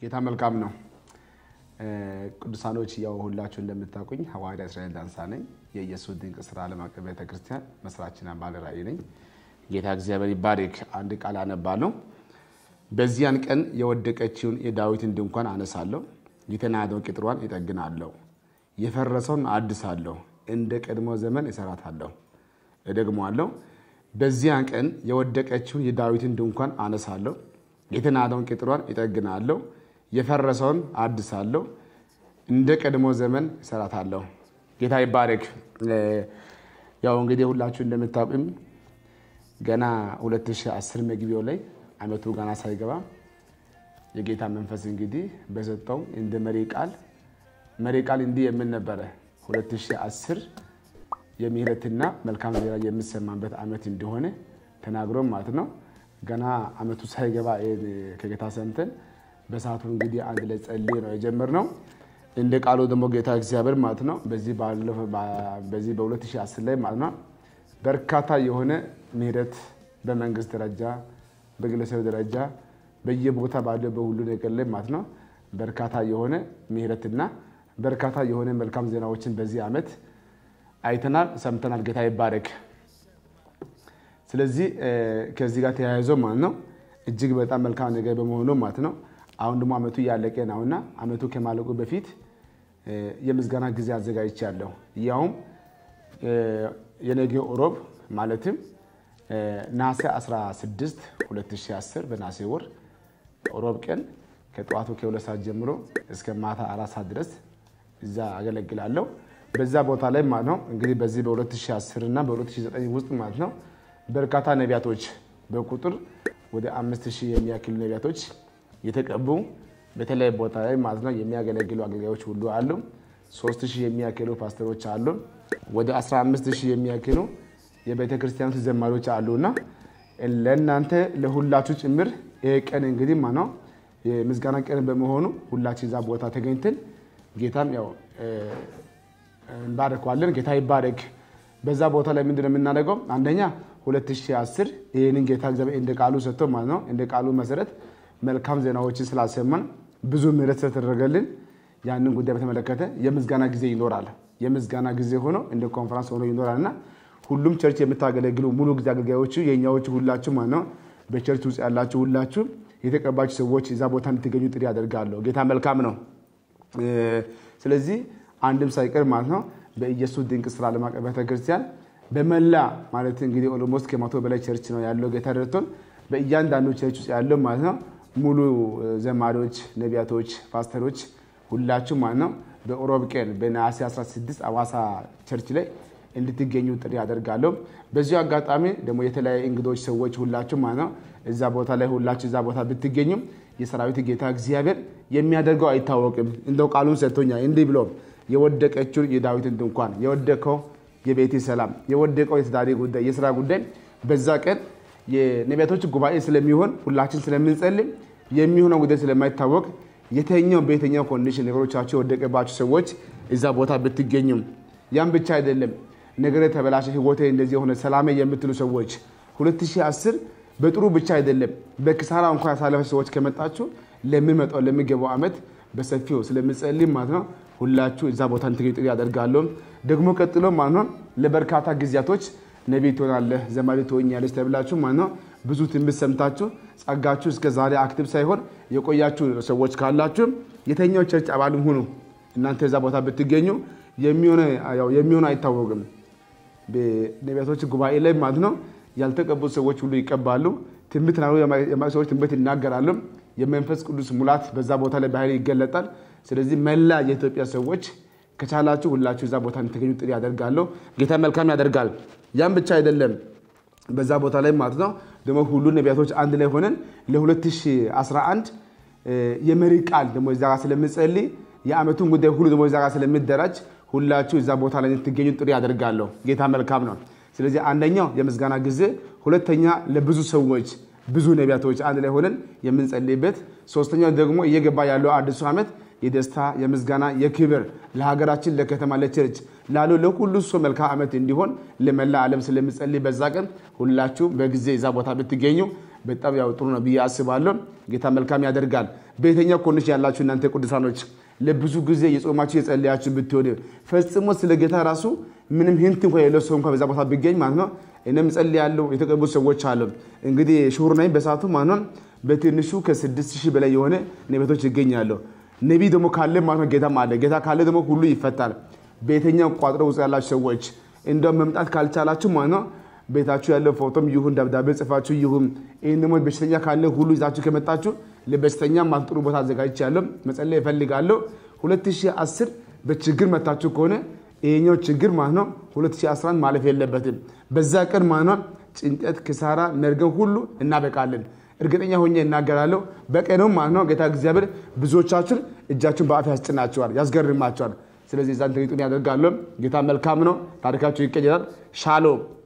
ጌታ መልካም ነው። ቅዱሳኖች ያው ሁላችሁ እንደምታውቁኝ ሐዋርያ እስራኤል ዳንሳ ነኝ። የኢየሱስ ድንቅ ስራ ዓለም አቀፍ ቤተክርስቲያን መስራችና ባለ ራእይ ነኝ። ጌታ እግዚአብሔር ይባርክ። አንድ ቃል አነባለሁ። በዚያን ቀን የወደቀችውን የዳዊትን ድንኳን አነሳለሁ፣ የተናደውን ቅጥሯን ይጠግናለሁ፣ የፈረሰውን አድሳለሁ፣ እንደ ቀድሞ ዘመን እሰራታለሁ። እደግመዋለሁ። በዚያን ቀን የወደቀችውን የዳዊትን ድንኳን አነሳለሁ፣ የተናደውን ቅጥሯን ይጠግናለሁ፣ የፈረሰውን አድሳለሁ፣ እንደ ቀድሞ ዘመን እሰራታለሁ። ጌታ ይባረክ። ያው እንግዲህ ሁላችሁ እንደምታውቁም ገና 2010 መግቢያው ላይ አመቱ ገና ሳይገባ የጌታ መንፈስ እንግዲህ በሰጠው እንደ መሪ ቃል መሪ ቃል እንዲህ የምን ነበረ 2010 የምህረትና መልካም ዜና የሚሰማበት አመት እንደሆነ ተናግሮ ማለት ነው። ገና አመቱ ሳይገባ ከጌታ ሰምተን በሰዓቱ እንግዲህ አንድ ላይ ጸልይ ነው የጀመርነው። እንደ ቃሉ ደግሞ ጌታ እግዚአብሔር ማለት ነው በዚህ በዚህ በ2010 ላይ ማለት ነው በርካታ የሆነ ምህረት በመንግስት ደረጃ በግለሰብ ደረጃ በየቦታ ባለው በሁሉ ነገር ላይ ማለት ነው በርካታ የሆነ ምህረትና በርካታ የሆነ መልካም ዜናዎችን በዚህ ዓመት አይተናል፣ ሰምተናል። ጌታ ይባረክ። ስለዚህ ከዚህ ጋር ተያይዞ ማለት ነው እጅግ በጣም መልካም ነገር በመሆኑ ማለት ነው አሁን ደግሞ አመቱ እያለቀ ነውና አመቱ ከማለቁ በፊት የምስጋና ጊዜ አዘጋጅቻለሁ። ያውም የነገ ሮብ ማለትም ናሴ 16 2010 በናሴ ወር ሮብ ቀን ከጠዋቱ ከሁለት ሰዓት ጀምሮ እስከ ማታ አራት ሰዓት ድረስ እዛ አገለግላለሁ። በዛ ቦታ ላይ ማለት ነው እንግዲህ በዚህ በ2010 እና በ2009 ውስጥ ማለት ነው በርካታ ነቢያቶች በቁጥር ወደ አምስት ሺህ የሚያክሉ ነቢያቶች የተቀቡ በተለያዩ ቦታ ላይ ማለት ነው የሚያገለግሉ አገልጋዮች ሁሉ አሉ። ሶስት ሺህ የሚያክሉ ፓስተሮች አሉ። ወደ 15 ሺህ የሚያክሉ የቤተ ክርስቲያኖች ዘማሪዎች አሉና ለእናንተ ለሁላችሁ ጭምር ይሄ ቀን እንግዲህ ማነው የምስጋና ቀን በመሆኑ ሁላችን እዛ ቦታ ተገኝተን ጌታን ያው እንባረከዋለን። ጌታ ይባረክ። በዛ ቦታ ላይ ምንድን ነው የምናደርገው? አንደኛ 2010 ይህንን ጌታ እግዚአብሔር እንደ ቃሉ ሰጥቶ ማለት ነው እንደ ቃሉ መሰረት መልካም ዜናዎችን ስላሰማን ብዙ ምሕረት ስለተደረገልን ያንን ጉዳይ በተመለከተ የምስጋና ጊዜ ይኖራል። የምስጋና ጊዜ ሆኖ እንደ ኮንፈረንስ ሆኖ ይኖራል እና ሁሉም ቸርች የምታገለግሉ ሙሉ ጊዜ አገልጋዮቹ የእኛዎቹ ሁላችሁ ማለት ነው በቸርች ውስጥ ያላችሁ ሁላችሁ የተቀባችሁ ሰዎች እዛ ቦታ እንድትገኙ ጥሪ ያደርጋለሁ። ጌታ መልካም ነው። ስለዚህ አንድም ሳይቀር ማለት ነው በኢየሱስ ድንቅ ስራ ዓለም አቀፍ ቤተክርስቲያን በመላ ማለት እንግዲህ ኦሎሞስት ከመቶ በላይ ቸርች ነው ያለው። ጌታ ረድቶን በእያንዳንዱ ቸርች ውስጥ ያለው ማለት ነው ሙሉ ዘማሪዎች፣ ነቢያቶች፣ ፓስተሮች ሁላችሁ ማለት ነው በሮብ ቀን በነሐሴ 16 አዋሳ ቸርች ላይ እንድትገኙ ጥሪ አደርጋለሁ። በዚሁ አጋጣሚ ደግሞ የተለያዩ እንግዶች ሰዎች ሁላችሁ ማለት ነው እዛ ቦታ ላይ ሁላችሁ እዛ ቦታ ብትገኙ የሰራዊት ጌታ እግዚአብሔር የሚያደርገው አይታወቅም። እንደው ቃሉን ሰጥቶኛል እንዲህ ብሎ የወደቀችውን የዳዊትን ድንኳን የወደቀው የቤቴ ሰላም የወደቀው የትዳሬ ጉዳይ የስራ ጉዳይ በዛ ቀን የነቢያቶች ጉባኤ ስለሚሆን ሁላችን ስለምንጸልም የሚሆነው ጉዳይ ስለማይታወቅ የተኛው በየተኛው ኮንዲሽን ነገሮቻቸው የወደቀባቸው ሰዎች እዛ ቦታ ብትገኙም ያም ብቻ አይደለም ነገር የተበላሸ ህይወቴ እንደዚህ የሆነ ሰላሜ የምትሉ ሰዎች 2010 በጥሩ ብቻ አይደለም በኪሳራ እንኳ ያሳለፈ ሰዎች ከመጣችሁ ለሚመጣው ለሚገባው ዓመት በሰፊው ስለምጸልይ ማለት ነው ሁላችሁ እዛ ቦታ እንድትገኙ ጥሪ ያደርጋለሁ። ደግሞ ቀጥሎ ማለት ነው ለበርካታ ጊዜያቶች ነቢይ ትሆናለህ፣ ዘማሪ ትሆኛለች ተብላችሁ ማለት ነው ብዙ ትንቢት ሰምታችሁ ጸጋችሁ እስከ ዛሬ አክቲቭ ሳይሆን የቆያችሁ ሰዎች ካላችሁ የተኛው ቸርች አባልም ሁኑ። እናንተ እዛ ቦታ ብትገኙ የሚሆነ አይታወቅም። በነቢያቶች ጉባኤ ላይ ማለት ነው ያልተቀቡ ሰዎች ሁሉ ይቀባሉ። ትንቢት ሰዎች ትንቢት ይናገራሉ። የመንፈስ ቅዱስ ሙላት በዛ ቦታ ላይ በኃይል ይገለጣል። ስለዚህ መላ የኢትዮጵያ ሰዎች ከቻላችሁ ሁላችሁ እዛ ቦታ እንድትገኙ ጥሪ ያደርጋለሁ። ጌታ መልካም ያደርጋል። ያም ብቻ አይደለም። በዛ ቦታ ላይ ማለት ነው ደግሞ ሁሉ ነቢያቶች አንድ ላይ ሆነን ለ2011 የመሪ ቃል ደግሞ እዛ ጋር ስለምጸልይ የዓመቱን ጉዳይ ሁሉ ደግሞ እዛ ጋር ስለሚደራጅ ሁላችሁ እዛ ቦታ ላይ እንድትገኙ ጥሪ ያደርጋለሁ። ጌታ መልካም ነው። ስለዚህ አንደኛው የምስጋና ጊዜ፣ ሁለተኛ ለብዙ ሰዎች ብዙ ነቢያቶች አንድ ላይ ሆነን የምንጸልይበት፣ ሶስተኛው ደግሞ እየገባ ያለው አዲሱ ዓመት የደስታ የምስጋና የክብር ለሀገራችን ለከተማ ለቸርች ላለው ለሁሉ ሰው መልካም ዓመት እንዲሆን ለመላ ዓለም ስለምጸልይ በዛ ቀን ሁላችሁ በጊዜ እዛ ቦታ ብትገኙ በጣም ያው ጥሩ ነው ብዬ አስባለሁ። ጌታ መልካም ያደርጋል። በየትኛው ኮንዲሽን ያላችሁ እናንተ ቅዱሳኖች ለብዙ ጊዜ የጾማችሁ የጸለያችሁ ብትሆን ፈጽሞ ስለ ጌታ ራሱ ምንም ህንት እንኳ የሌለው ሰው እንኳ በዛ ቦታ ቢገኝ ማለት ነው እኔም ጸልያለሁ። የተቀቡ ሰዎች አሉ። እንግዲህ ሽሁር ነኝ በሰዓቱ ማለት ነው በትንሹ ከስድስት ሺህ በላይ የሆነ ነቢያቶች ይገኛሉ። ነቢይ ደግሞ ካለ ማለት ነው ጌታም አለ። ጌታ ካለ ደግሞ ሁሉ ይፈታል። በየትኛው ቋጥሮ ውስጥ ያላችሁ ሰዎች እንደው መምጣት ካልቻላችሁ ማለት ነው ቤታችሁ ያለው ፎቶም ይሁን ደብዳቤ ጽፋችሁ ይሁን ይህን ደግሞ በሽተኛ ካለ ሁሉ ይዛችሁ ከመጣችሁ ለበሽተኛ ማለት ጥሩ ቦታ አዘጋጅቻለሁ። መጸለይ እፈልጋለሁ። 2010 በችግር መታችሁ ከሆነ ይሄኛው ችግር ማለት ነው 2011 ማለፍ የለበትም። በዛ ቀን ማለት ነው ጭንቀት፣ ክሳራ፣ መርገም ሁሉ እናበቃለን። እርግጠኛ ሆኜ እናገራለሁ። በቀኑ ማለት ነው ጌታ እግዚአብሔር ብዙዎቻችሁን እጃችሁን በአፍ ያስጭናቸዋል፣ ያስገርማቸዋል። ስለዚህ ዛን ተጊጡን ያደርጋለሁ። ጌታ መልካም ነው። ታሪካችሁ ይቀየራል። ሻሎም